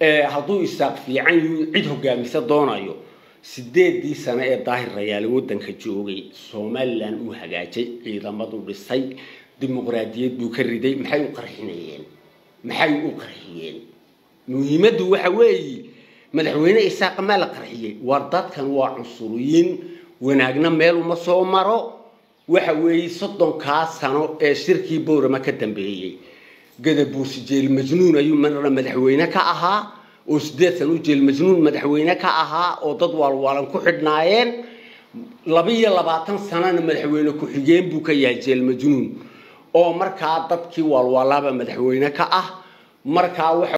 hadduu isaaq fiican yuu cid hogaamisa doonayo sideedii sano ee daahir rayaale waddanka joogay somalilan uu hagaajay ciidamadu dhisay dimuqraadiyad buu ka riday maxay u qarxinayeen maxay u qarxiyeen muhiimaddu waxa weeye madaxweyne isaaqa maa la qarxiyey war dadkan waa cunsuriyiin wanaagna meel uma soo maro waxa weeye soddonkaa sano ee shirkii bowrama ka dambeeyey gadabuusi jeel majnuun ayuu marna madaxweyne ka ahaa oo sideed sano u jeel majnuun madaxweyne ka ahaa oo dad waalwaalan ku xidhnaayeen labiyo labaatan sanana madaxweyne ku-xigeen buu ka yahay jeel majnuun oo markaa dadkii waalwaalaaba madaxweyne ka ah markaa waxa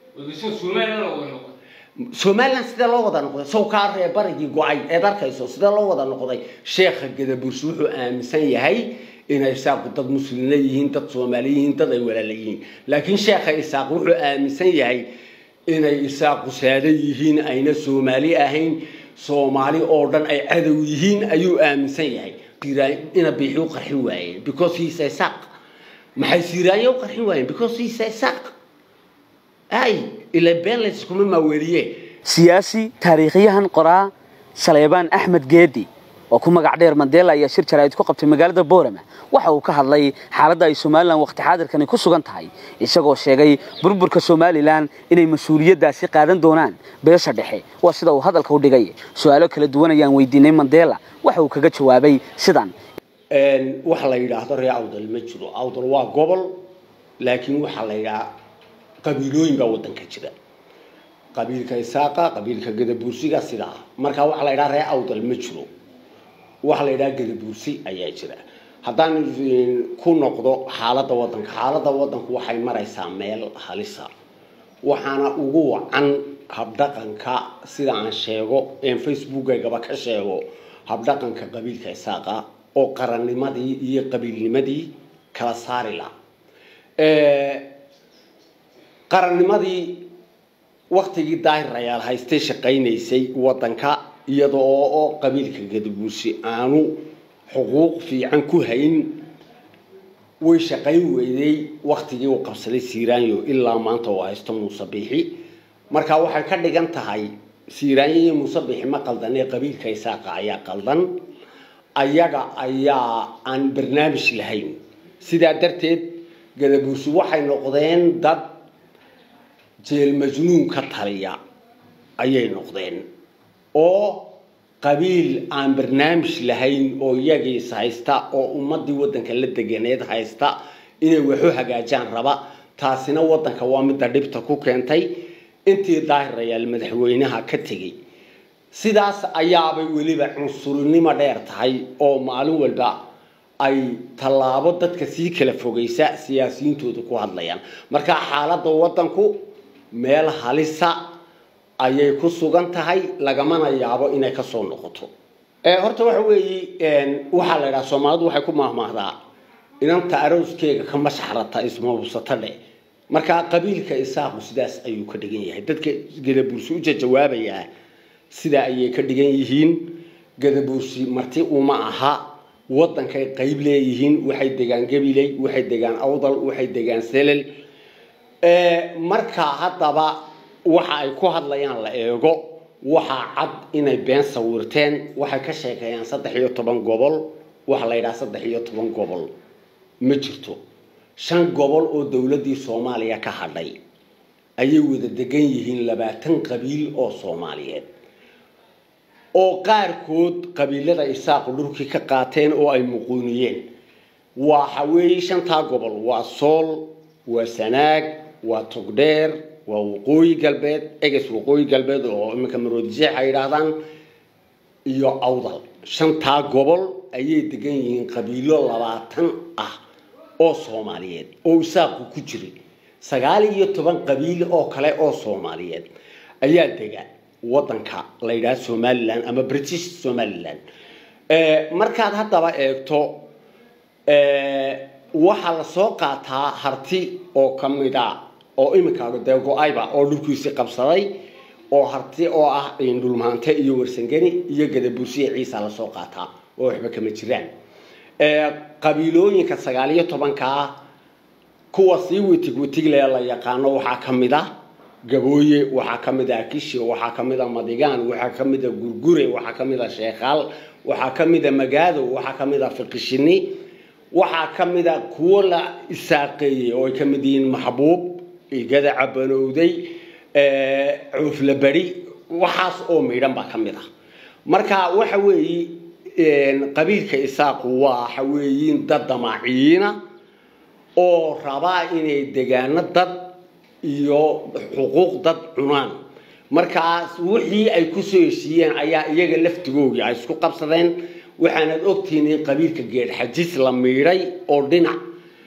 somalilan sidee loo wada noqday sawkaa ree barigii go-ay eed arkayso sidee loo wada noqday sheekha gadabuursi wuxuu aaminsan yahay inay isaaqu dad muslimiina yihiin dad soomaali yihiin dad ay walaala yihiin laakiin sheekha isaaq wuxuu aaminsan yahay inay isaaqu saada yihiin ayna soomaali ahayn soomaali oo dhan ay cadow yihiin ayuu aaminsan yahay ina biixi u qarxin waayeen because he's isaaq maxay siiraanya u qarxin waayeen because he's isaaq ay ila been layskuma maaweliye siyaasi taariikhyahan qoraa saleebaan axmed geedi oo ku magac dheer mandela ayaa shir jaraa'id ku qabtay magaalada boorama waxa uu ka hadlay xaaladda ay somalilan wakhti xaadirkani ku sugan tahay isagoo sheegay burburka somalilan inay mas-uuliyaddaasi qaadan doonaan beesha dhexe waa sida uu hadalka u dhigay su-aalo kala duwan ayaan weydiinay mandela waxa uu kaga jawaabay sidan waxa la yidhaahdo ree awdal ma jiro awdal waa gobol laakiin waxaa la yidhaha qabiilooyin baa waddanka jira qabiilka isaaqa qabiilka gadabuursiga sidaa markaa waxaa la yidhaha ree awdal ma jiro waxaa la yidhaha gadabuursi ayaa jira haddaan ku noqdo xaaladda waddanka xaaladda waddanku waxay maraysaa meel halisa waxaana ugu wacan habdhaqanka sida aan sheego een facebookaygaba ka sheego habdhaqanka qabiilka isaaqa oo qarannimadii iyo qabiilnimadii kala saari la qarannimadii waktigii daahir rayaal haystay shaqaynaysay waddanka iyada oo qabiilka gadabuursi aanu xuquuq fiican ku hayn way shaqayn weyday waktigii uu qabsaday siiraanyo ilaa maanta uu haysto muuse biixi marka waxay ka dhigan tahay siiraanyo iyo muuse biixi ma qaldan ee qabiilka isaaqa ayaa qaldan ayaga ayaa aan barnaamij lahayn sidaa darteed gadabuursi waxay noqdeen dad jeel majnuun ka taliya ayay noqdeen oo qabiil aan barnaamij lahayn oo iyagiis haysta oo ummadii waddanka la deganeed haysta inay waxu hagaajaan raba taasina waddanka waa midda dhibta ku keentay intii daahirayaal madaxweynaha ka tegey sidaas ayaabay weliba cunsurinimo dheer tahay oo maalin walba ay tallaabo dadka sii kala fogeysa siyaasiyiintooda ku hadlayaan marka xaaladda waddanku meel halisa ayay ku sugan tahay lagamana yaabo inay kasoo noqoto horta waxa weeye waxaa la idhaha soomaalidu waxay ku maahmaahdaa inanta arooskeega ka mashaxrata ismabusata dhe markaa qabiilka isaaqu sidaas ayuu ka dhigan yahay dadka gadabuursi u jawaabayaa sidaa ayay ka dhigan yihiin gadabuursi marti uma aha waddankay qayb leeyihiin waxay degaan gabiley waxay degaan awdal waxay degaan selel markaa haddaba waxa ay ku hadlayaan la eego waxaa cad inay been sawirteen waxay ka sheekeeyaan saddex iyo toban gobol waxa la yidhaha saddex iyo toban gobol ma jirto shan gobol oo dowladdii soomaaliya ka hadhay ayay wada degan yihiin labaatan qabiil oo soomaaliyeed oo qaarkood qabiilada isaaqu dhulkii ka qaateen oo ay muquuniyeen waxa weeye shantaa gobol waa sool waa sanaag waa togdheer waa waqooyi galbeed eges waqooyi galbeed oo iminka maroodijeex ay yidhaahdaan iyo awdal shantaa gobol ayay degan yihiin qabiilo labaatan ah oo soomaaliyeed oo isaaqu ku jiray sagaal iyo toban qabiil oo kale oo soomaaliyeed ayaa dega waddanka la yidhaha somalilan ama british somalilan markaad haddaba eegto waxaa lasoo qaataa harti oo kamid a oo iminka dee go-ayba oo dhulkiisii qabsaday oo harti oo ah dhulmaante iyo warsangeni iyo gadabuursiya ciisa lasoo qaataa oo waxba kama jiraan qabiilooyinka sagaal iyo tobankaa kuwa sii witig witigle la yaqaano waxaa ka mid ah gabooye waxaa ka mid ah kishi waxaa ka mid ah madigaan waxaa ka mid ah gurgure waxaa ka mid ah sheekhaal waxaa ka mid ah magaado waxaa ka mid ah fiqishini waxaa ka mid ah kuwo la isaaqeeyey oo ay ka mid yihiin maxbuub igada cabanowday cuufla beri waxaas oo maydhan baa ka mid ah marka waxa weeye qabiilka isaaqu waxa weeyiin dad damaaciyiina oo rabaa inay degaano dad iyo xuquuq dad cunaan markaas wixii ay kusoo heshiiyeen ayaa iyaga laftigoogii ay isku qabsadeen waxaanad ogtihiin in qabiilka geedxajis la miidhay oo dhinac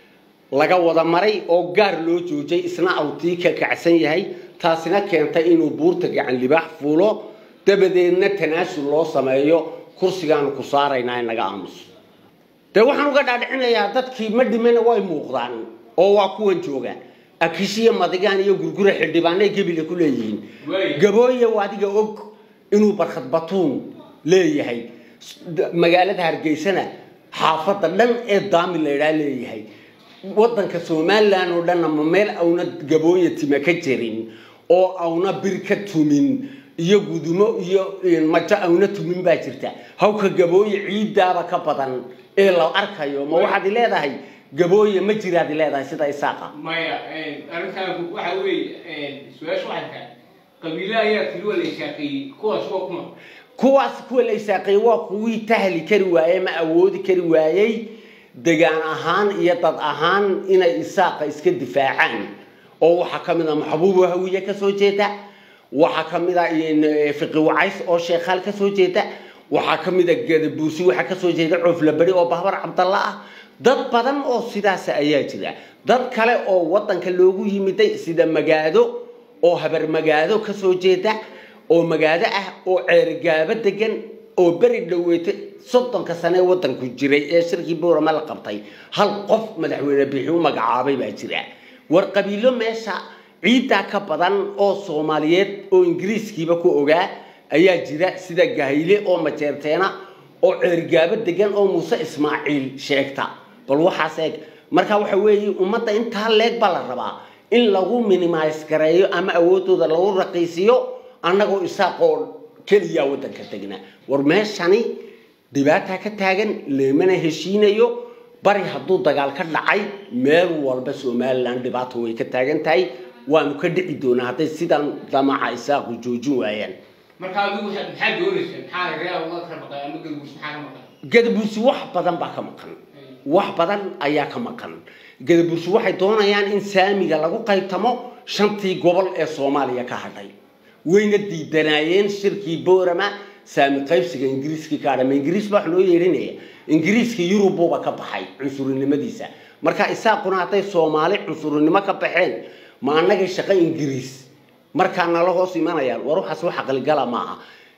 laga wada maray oo gaar loo joojay isna awtii ka kacsan yahay taasina keentay inuu buurta gacan libaax fuulo dabadeedna tanaasul loo sameeyo kursigaanu ku saaraynaa inaga aamuso dee waxaan uga dhaadhicinayaa dadkii ma dhimana way muuqdaan oo waa kuwan jooga akishiya madigaan iyo gurgura xildhibaanay gebile ku leeyihiin gabooye adiga og inuu barkhad batuun leeyahay magaalada hargeysana xaafadda dhan ee daami laydhaa leeyahay waddanka somalilan oo dhanna ma meel auna gabooye time ka jirin oo auna bir ka tumin iyo gudumo iyo majo auna tumin baa jirta hawka gabooye ciiddaaba ka badan ee la arkayo ma waxaad leedahay gabooye ma jiraad leedahay sida isaaqa maya arrintaan waxa weeye su-aasha waxay tahay qabiile ayaa tiri waa la ishaaqeeyey kuwaas waa kuma kuwaas kuwa la isaaqeeyey waa kuwii tahli kari waayey ma awoodi kari waayey degaan ahaan iyo dad ahaan inay isaaqa iska difaacaan oo waxaa ka mid a maxbuubo hawiye ka soo jeeda waxaa ka mid a fiqi wacays oo sheekhaal ka soo jeeda waxaa ka mid a gadabuusi waxaa ka soo jeeda cooflaberi oo bahbar cabdalla ah dad badan oo sidaas ayaa jira dad kale oo waddanka loogu yimiday sida magaado oo habar magaado ka soo jeeda oo magaado ah oo ceerigaabo degan oo beri dhaweete soddonka sane waddanku jiray ee shirkii boorama la qabtay hal qof madaxweyne bixi u magacaabay baa jira war qabiilo meesha ciiddaa ka badan oo soomaaliyeed oo ingiriiskiiba ku ogaa ayaa jira sida gahayle oo majeerteena oo ceerigaabo degan oo muuse ismaaciil sheegta bal waxaas eeg marka waxa weeye ummadda intaa leeg baa la rabaa in lagu minimise gareeyo ama awoodooda lagu raqiisiyo annagoo isaaqoo keliya waddanka tegna war meeshani dhibaataa ka taagan leemana heshiinayo bari hadduu dagaal ka dhacay meel walba somalilan dhibaato way ka taagan tahay waanu ka dhici doonaa hadday sidan damaca isaaqu joojin waayaan marka adigu maxaa doonaysa maxaa real uga kala maqan ama galguus maxaa ka maqan gadabuusi wax badan baa ka maqan wax badan ayaa ka maqan gadabuusi waxay doonayaan in saamiga lagu qaybtamo shantii gobol ee soomaaliya ka hadhay wayna diidanaayeen shirkii boorama saami qaybsiga ingiriiskii ka hadhama ingiriis baa wax loo yeedhinaya ingiriiska yurububa ka baxay cunsurinimadiisa marka isaaquna hadday soomaali cunsurinimo ka baxeen ma annagay shaqo ingiriis markaa nala hoos imanayaan war waxaas wax aqligala maaha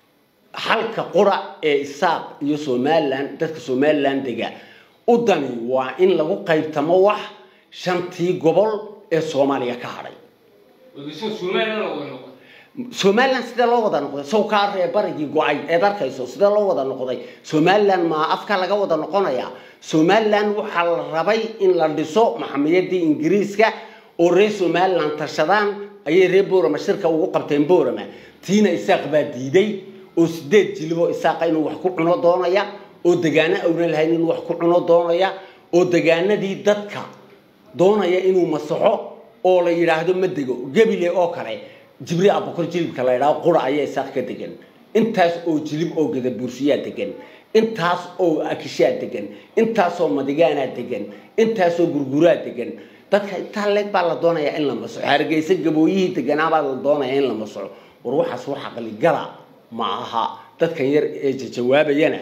halka qura ee isaaq iyo somalilan dadka somalilan dega u dani waa in lagu qaybtamo wax shantii gobol ee soomaaliya ka hadhay somalilan la wada noqon somalilan sidee loo wada noqday sow kaa ree barigii go-ay eed arkayso sidee loo wada noqday somalilan ma afka laga wada noqonaya somalilan waxaa la rabay in la dhiso maxamiyadii ingiriiska oo reer somalilan tashadaan ayay reer boorama shirka ugu qabteen boorama tiina isaaq baa diiday oo sideed jiliboo isaaqa inuu wax ku cuno doonaya oo degaano awna lahayn inuu wax ku cuno doonaya oo degaanadii dadka doonaya inuu masaxo oo la yidhaahdo ma dego gebile oo kale jibri abukor jilibka la yidhaahdo qura ayaa isaaq ka degan intaas oo jilib oo gadabuursiyaa degan intaas oo akishaa degan intaasoo madigaanaa degan intaasoo gurguraa degan dadka intaa leeg baa la doonayaa in la masaxo hargeysa gabooyihii deganaabaa la doonaya in la masaxo war waxaas wax aqligala ma aha dadkan yar ee jawaabayana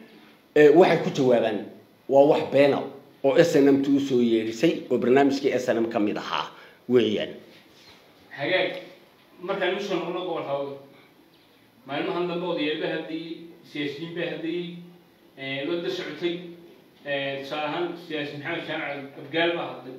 waxay ku jawaabaan waa wax beena oo s n m t usoo yeedhisay oo barnaamijkii s n m ka mid ahaa weeyaan hagaag markaan usoo noqno gobol hawd maalmahan dambe odayaaba hadlayey siyaasiyiin baa hadlayey wada socotay tusaale ahaan siyaasi maxamed jaamac abgaal baa hadlay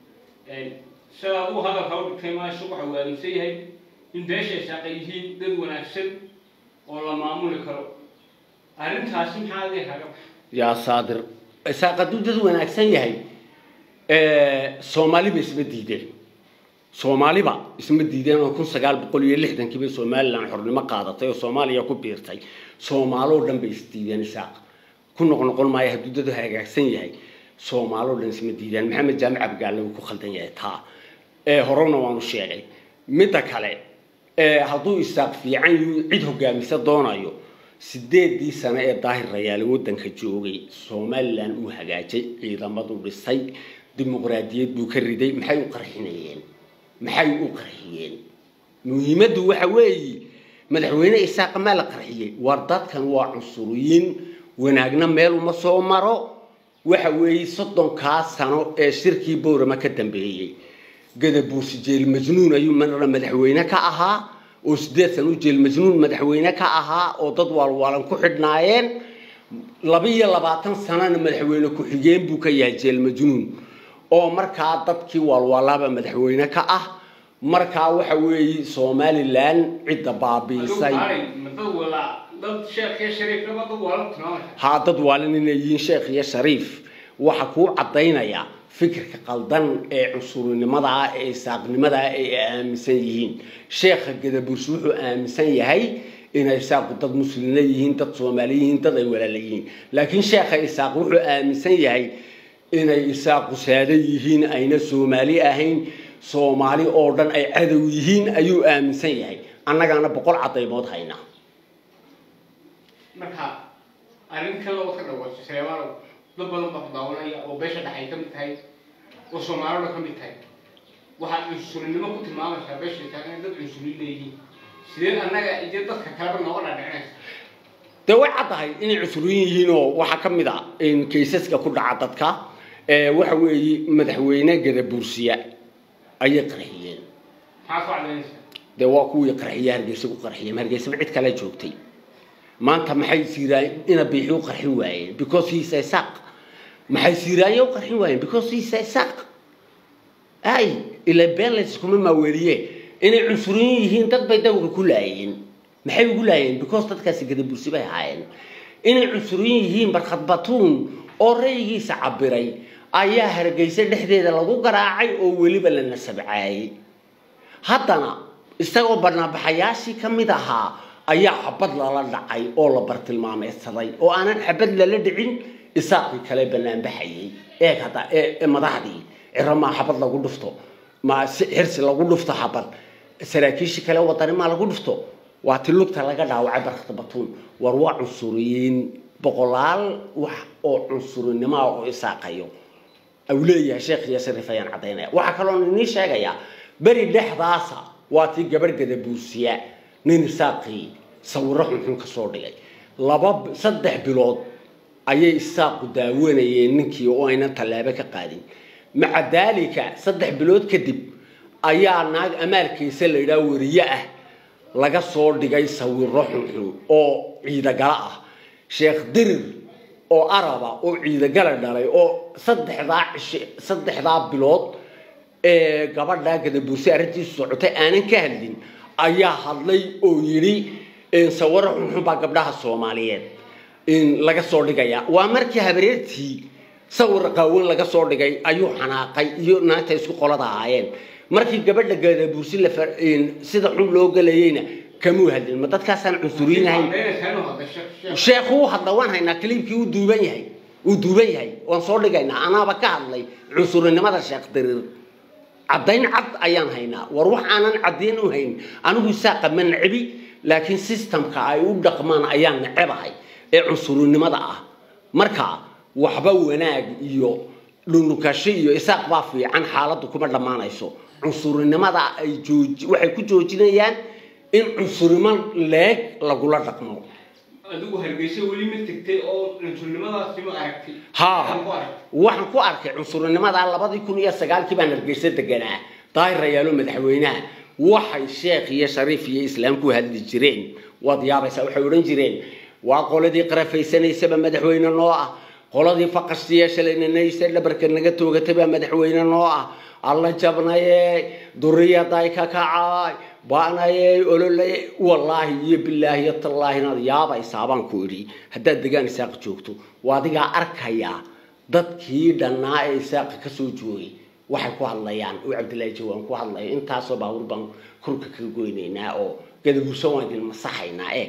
sida aduu hadalka u dhigtay maasha waxa uu aaminsan yahay in beesha isaaqa yihiin dad wanaagsan oo la maamuli karo arrintaasi maxaa adee kaga baxa yaa saadir isaaq hadduu dad wanaagsan yahay soomaali ba isma diideen soomaaliba isma diideen oo kun sagaal boqol iyo lixdankii bay somalilan xornimo qaadatay oo soomaaliya ku biirtay soomaaloo dhan bay isdiideen isaaq ku noqnoqon maayo hadduu dadu hagaagsan yahay soomaaloo dhan isma diideen maxamed jaamic abgaalle uu ku khaldan yahay taa ee horena waanu sheegay midda kale ee hadduu isaaq fiican yuu cid hogaamisa doonayo sideedii sano ee daahir rayaale waddanka joogay somalilan uu hagaajay ciidamaduu dhisay dimuqraadiyad buu ka riday maxay u qarxinayeen maxay u qarxiyeen muhiimaddu waxa weeye madaxweyne isaaqa maa la qarxiyey war dadkan waa cunsuriyiin wanaagna meel uma soo maro waxa weeye soddonkaa sano ee shirkii boorama ka dambeeyey gadabuursi jeel majnuun ayuu marna madaxweyne ka ahaa oo sideed sano u jeel majnuun madaxweyne ka ahaa oo dad waalwaalan ku xidhnaayeen labiyo labaatan sanana madaxweyne ku-xigeen buu ka yahay jeel majnuun oo markaa dadkii waalwaalaaba madaxweyne ka ah markaa waxa weeye somalilan cidda baabiisay haa dad waalin inay yihiin sheekh iyo shariif waxa kuu caddaynaya fikirka qaldan ee cunsurinimada ah ee isaaqnimada ah ee ay aaminsan yihiin sheekha gadabuursi wuxuu aaminsan yahay inay isaaqu dad muslimiina yihiin dad soomaali yihiin dad ay walaala yihiin laakiin sheekha isaaq wuxuu aaminsan yahay inay isaaqu saada yihiin ayna soomaali ahayn soomaali oo dhan ay cadow yihiin ayuu aaminsan yahay annagaana boqol cadaymood haynaa marka arrin kale oo ka dhawaasho seebaalow dad badan baa ku daawanaya oo beesha dhexay ka mid tahay oo soomaalida ka mid tahay waxaad cunsurinimo ku tilmaamaysaa beesha tahay inay dad cunsuriin leeyihiin sidee annaga iyo dadka kaleba nooga dhaadhicinaysa dee way caddahay inay cusuriin yihiin oo waxaa ka mid a kaysaska ku dhaca dadka waxa weeye madaxweyne gadabuursiya ayay qarxiyeen maxaad ku cadaynaysaa dee waa kuwii qarxiye hargeysa ku qarxiyeen hargeysaba cid kale joogtay maanta maxay siiraaye ina biixi u qarxin waayeen because he is isaaq maxay siiraaye u qarxin waayeen because he is isaaq ay ila been layskuma maaweliye inay cunsuriyin yihiin dad bay dawga ku laayeen maxay ugu laayeen because dadkaasi gadabursi bay ahaayeen inay cunsuriyin yihiin barkhad batuun oo raygiisa cabiray ayaa hargeysa dhexdeeda lagu garaacay oo weliba la nasabcaayey haddana isagoo barnaabaxayaashii ka mid ahaa ayaa xabad lala dhacay oo la bartilmaameysaday oo aanan xabad lala dhicin isaaqii kale banaanbaxayay eeg hadda ee madaxdii ciro maa xabad lagu dhufto ma xirsi lagu dhufto xabad saraakiishii kale wadani maa lagu dhufto waa ti lugta laga dhaawacay barkata batuun war waa cunsuriyiin boqolaal wax oo cunsurinimoa oo isaaqayo au leeyahay sheekh iyo shariif ayaan caddaynaya waxaa kaloo inii sheegayaa beri dhexdaasa waa tii gabarh gadabuusiya nin isaaqii sawiro xunxun ka soo dhigay laba saddex bilood ayay isaaqu daawanayeen ninkii oo aynan tallaabo ka qaadin maca daalika saddex bilood kadib ayaa naag amaalkiisa la yidhaha weriye ah laga soo dhigay sawiro xunxun oo ciidagala ah sheekh dirir oo araba oo ciidagala dhalay oo saddexdaa cishe saddexdaa bilood ee gabadhaa gadabuursi arrintiisu socotay aanan ka hadlin ayaa hadlay oo yidhi sawiro xunxun baa gabdhaha soomaaliyeed laga soo dhigaya waa markii habareertii sawir qaawan laga soo dhigay ayuu xanaaqay iyo naagta isku qolada ahaayeen markii gabadha gadabuursi la sida xun loo galayeyna kamuu hadlin ma dadkaasaan cunsuriinahayn sheekhu u hadla waan haynaa kaliibkii uu duuban yahay uu duuban yahay waan soo dhigaynaa anaaba ka hadlay cunsurinimada sheekh diriir caddayn cad ayaan haynaa war wax aanan caddayn u hayn anigu isaaqa ma necebi laakiin systemka ay u dhaqmaan ayaan necebahay ee cunsurinimada ah marka waxba wanaag iyo dhunukasho iyo isaaq baa fiican xaaladdu kuma dhammaanayso cunsurinimada ay jooji waxay ku joojinayaan in cunsurimo leeg lagula dhaqmo adigu hargeysa weli ma tegtay oo cunsurnimadaasi ma aragtay haa Maxaad ku aragtay? waxaan ku arkay cunsurinimada labadii kun iyo sagaalkii baan hargeysa deganaa daahir rayaalo madaxweynaha waxay sheekh iyo shariif iyo islaam ku hadli jireen waad yaabaysaa waxay odhan jireen waa qoladii qarafaysanaysaba madaxweyne noo ah qoladii faqashtiya shalayninaysa dhabarka naga toogatay baa madaxweyne noo ah alla jabnaye duriyaday ka kacay baanaye ololaye wallaahi iyo bilaahi iyo tallaahi inaad yaabaysaa baan ku idhi haddaad degaan isaaq joogto waa adigaa arkaya dadkii dhannaa ee isaaqa ka soo joogay waxay ku hadlayaan oo cabdillaahi jawaan ku hadlayo intaasoo baabuur baan kurka ka goynaynaa oo gadabuusan waan idin masaxaynaa eeg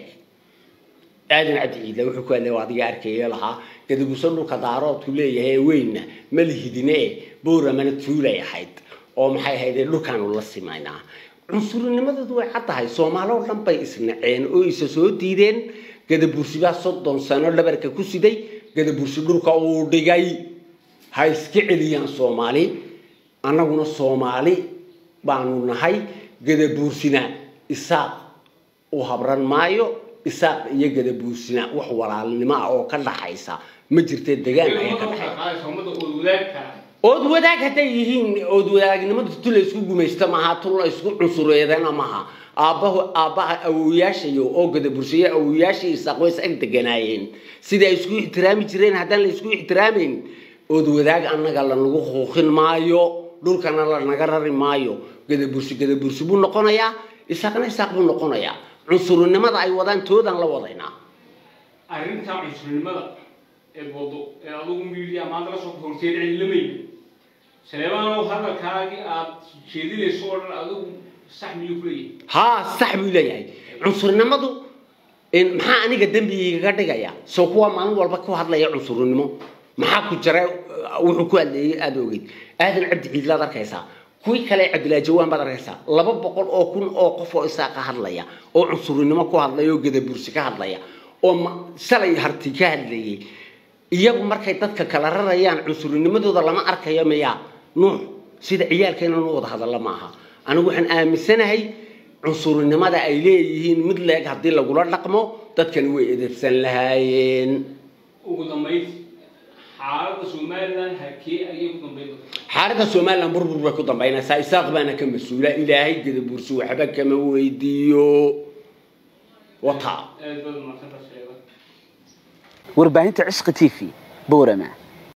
aadan cabdi ciidle wuxuu ku hadlay adiga arkaya lahaa gadabuusan dhulka daaroodku leeyahay ee weynna ma lihidine booramana tuulay ahayd oo maxay ahayd dhulkaanu la simaynaa cunsurinimadoodu way caddahay soomaaloo dhan bay isnaceen oo isa soo diideen gadabuursi baa soddon sano dhabarka ku siday gadabuursi dhulka uu dhigay ha iska celiyaan soomaali annaguna soomaali baanu nahay gadabuursina isaaq u habran maayo isaaq iyo gadabuursina wax walaalnimo ah oo ka dhaxaysa ma jirte degaan ayaa ka dhaxay umada ood wadaagka ood wadaag hadday yihiin ood wadaagnimadu tu la isku gumaysta maaha tu la isku cunsureedana maaha aabbahu aabbaha awowayaashayo oo gadabursiye awowayaashii isaaq way is ag deganaayeen sidai ay isku ixtiraami jireen haddaan la isku ixtiraamayn ood wadaag annaga lanagu huuqin maayo dhulkana lanaga rari maayo gadabursi gadabursi buu noqonayaa isaaqna isaaq buu noqonayaa cunsurinimada ay wadaan toodaan la wadaynaa arrintaa cunsurnimada ee wado ee adugu miidiya maanta la soo horteed cilimayna saleebaanow hadalkaagii aad jeedinayso oo dhan adigu sax miyuu ku leeyahay haa sax buu leeyahay cunsurnimadu in maxaa aniga dembigiigaga dhigaya soo kuwa maalin walba ku hadlaya cunsurnimo maxaa ku jira wuxuu ku hadleeyey aada ogeyd aadan cabdi ciidlaad arkaysaa kuwii kale cabdilaahi jawaan baad arkaysaa laba boqol oo kun oo qof oo isaaqa hadlaya oo cunsurnimo ku hadlaya oo gadabursi ka hadlaya oo ma- shalay harti ka hadlayay iyagu markay dadka kala rarayaan cunsurinimadooda lama arkayo miyaa nuux sida ciyaalkeena nu wada hadalla maaha anigu waxaan aaminsanahay cunsurinimada ay leeyihiin mid leeg haddii lagula dhaqmo dadkani way edebsan lahaayeen ugu dambaynti xaaladda somalilan hakee ayay ku dambayn doontaa xaaladda somalilan burbur bay ku dambaynaysaa isaaq baana ka mas-uula ilaahay gadabursi waxba kama weydiiyo wata aad baad mahadsantahay sheega warbaahinta cishqi t v boorama